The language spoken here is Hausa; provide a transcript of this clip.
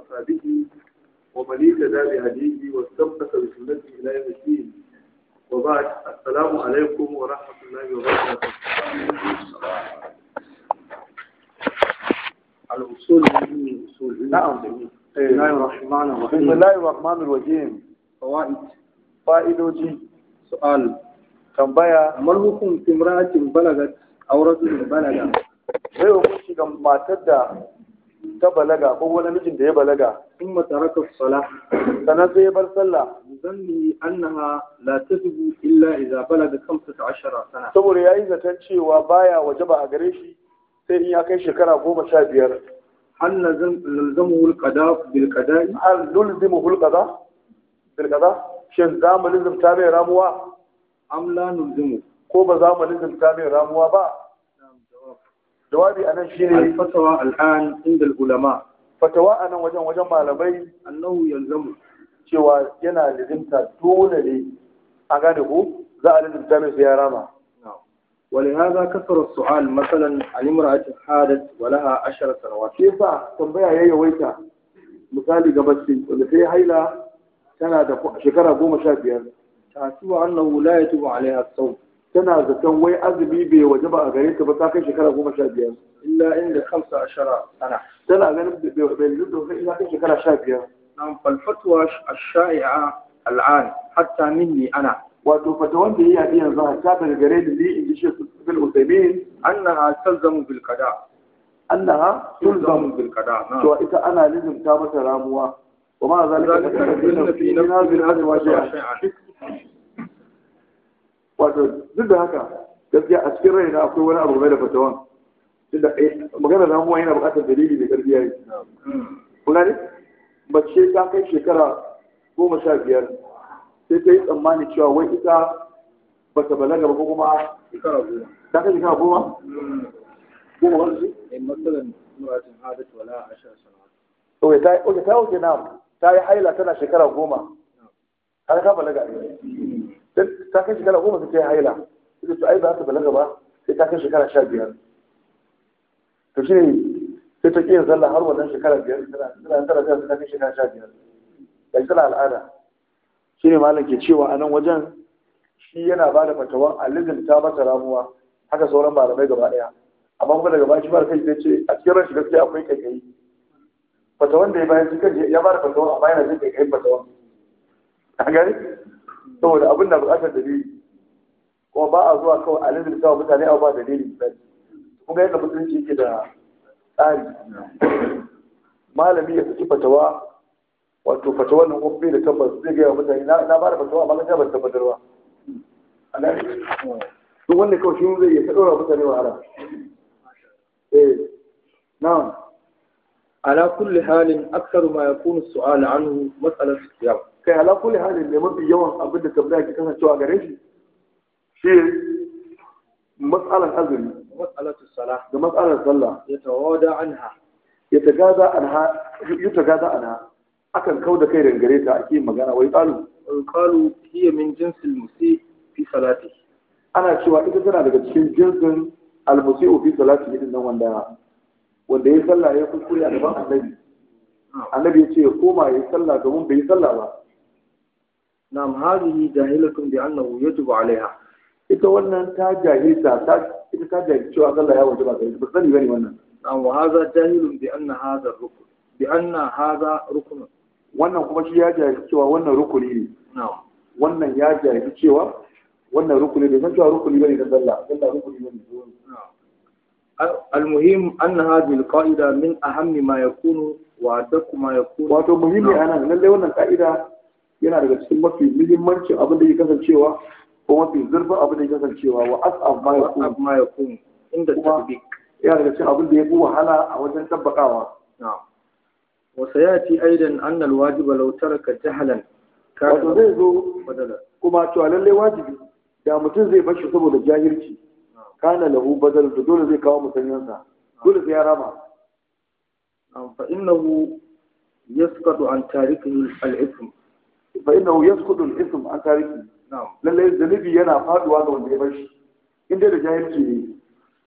وأصحابه ومن اهتدى بهديه واستمسك بسنته إلى يوم الدين وبعد السلام عليكم ورحمة الله وبركاته الأصول من أصول نعم بسم الله الرحمن بسم الرحيم الله الرحمن الرحيم فوائد fa'idoji سؤال tambaya ما الحكم في امرأة بلغت أو رجل بلغ sai hukunci ga matar da ta balaga ko wani mijin da ya balaga ثم ترك الصلاة sannan sai ya bar sallah بظنه أنها لا تجب إلا إذا بلغ خمسة عشر سنة saboda ya yi zaton cewa baya wajaba a gare shi sai in ya kai shekara goma sha biyar هل نلزم- نلزمه القضاء بالقضاء hal nulzimu hulqada bil qada shin za mu lizimta mai ramuwa أم لا نلزمه ko ba za mu lizimta mai ramuwa ba jawabi anan shine الفتوى الآن عند العلماء fatawa anan wajen wajen malamai أنه يلزم cewa yana lizimta dole ne a gane ko za a lizimta mai sai ya rama نعم. ولهذا كثر السؤال مثلا عن امرأة حادت ولها عشر سنوات shi yasa tambaya ya yawaita misali ga mace wanda ta yi haila tana da shekara goma sha biyar تحسب أنه لا يجب عليها الصوم tana zaton wai azumi bai waje ba a gare ta ba ta kai shekara goma sha biyar إلا عند خمسة عشر سنة tana ganin bai bai zuwa kai ta kai shekara sha biyar نعم فالفتوى الشائعة الآن حتى مني أنا wato fata wanda ya yaɗi yanzu a ta daga gare da ni in ji shi bil usaimin أنها تلزم بالقضاء annaha تلزم tulzam بالقضاء نعم cewa ita ana lizimta mata ramuwa wa ma zalika ذلك أن في نفس min hadhihi الفتوى al-azwaji شيئا wato duk da haka gaskiya a cikin raina akwai wani abu mai da fatawan tunda eh, magana ramuwa yana buƙatar dalili mai ƙarfi yayi kun gane mace ta kai shekara goma sha biyar sai ta yi tsammani cewa wai ita ba ta balaga ba ko kuma شكرا أبوه. ta kai shekara goma goma ba su مثلا امرأة حادت ولها عشر سنوات Oke ta oke ta oke na ta yi haila tana shekara goma har ta balaga Sai ta kai shekara goma sai ta yi haila ita to ai ba ta balaga ba sai ta kai shekara sha biyar to shi ne sai ta ƙiyar sallah har wannan shekara biyar tana tana tana tana ta kai shekara sha biyar bai tana al'ada shi ne malam ke cewa a nan wajen shi yana ba da fatawan alizin ta masa ramuwa haka sauran malamai gaba ɗaya amma kuma daga baya shi ba da kai sai ce a cikin rashin gaskiya akwai kaikayi fatawan da ya bayan cikin ya ba da fatawan amma yana jin kaikayin fatawan a gani saboda abin da buƙatar dalili kuma ba a zuwa kawai alizin ta mutane a ba dalili misali kuma yadda musulunci yake da tsari malami ya saki fatawa wato fatawa nan kuma bai da tabbas zai gaya wa mutane na na ba da fatawa amma gaskiya ban tabbatar ba a gani duk wanda kawai shi zai iya ta ɗora mutane wahala eh na'am على كل حال أكثر ما يكون السؤال عنه مسألة الصيام kai ala kulli halin ne mafi yawan abin da tambaya ke kasancewa gare shi shi matsalar azumi ومسألة الصلاة da matsalar sallah يتوادى عنها ya tagaza anha ya tagaza anha akan kau da kai daga gare ta ake yin magana wai qalu ويقال هي من جنس المسيء في صلاته ana cewa ita tana daga cikin jinsin almusi'u fi salati din nan wanda wanda ya sallah ya kuskure a gaban annabi annabi ya ce ya koma ya yi sallah domin bai yi sallah ba نعم هذه جاهلة بأنه يجب عليها ita wannan ta jahilta ta ita ta jahilci cewa sallah ya wajaba gare ta ba sani bane wannan نعم وهذا جاهل بأن هذا الركن بأن هذا ركن wannan kuma shi ya jahilci cewa wannan rukuni ne نعم wannan ya jahilci cewa wannan rukuni ne san cewa rukuni bane na sallah sallah rukuni bane نعم المهم أن هذه القاعدة من أهم ما يكون وأدق ما يكون wato muhimmi a nan lallai wannan ka'ida yana daga cikin mafi muhimmancin abin da ke kasancewa ko mafi zurfin abin da ke kasancewa wa as'ab ma yakun وأصعب ما يكون عند التطبيق yana daga cikin abin da ya fi wahala a wajen tabbakawa نعم وسيأتي أيضا أن الواجب لو ترك جهلا wato كان zai zo بدلا kuma cewa lallai wajibi da mutum zai bashi saboda jahilci kana lahu badal da dole zai kawo musanyansa dole sai ya rama نعم فإنه يسقط عن تاركه الإثم fa innahu yasqutu al-ism an tariki نعم lallai zanibi yana faduwa ga wanda ya bashi in dai da jahilci ne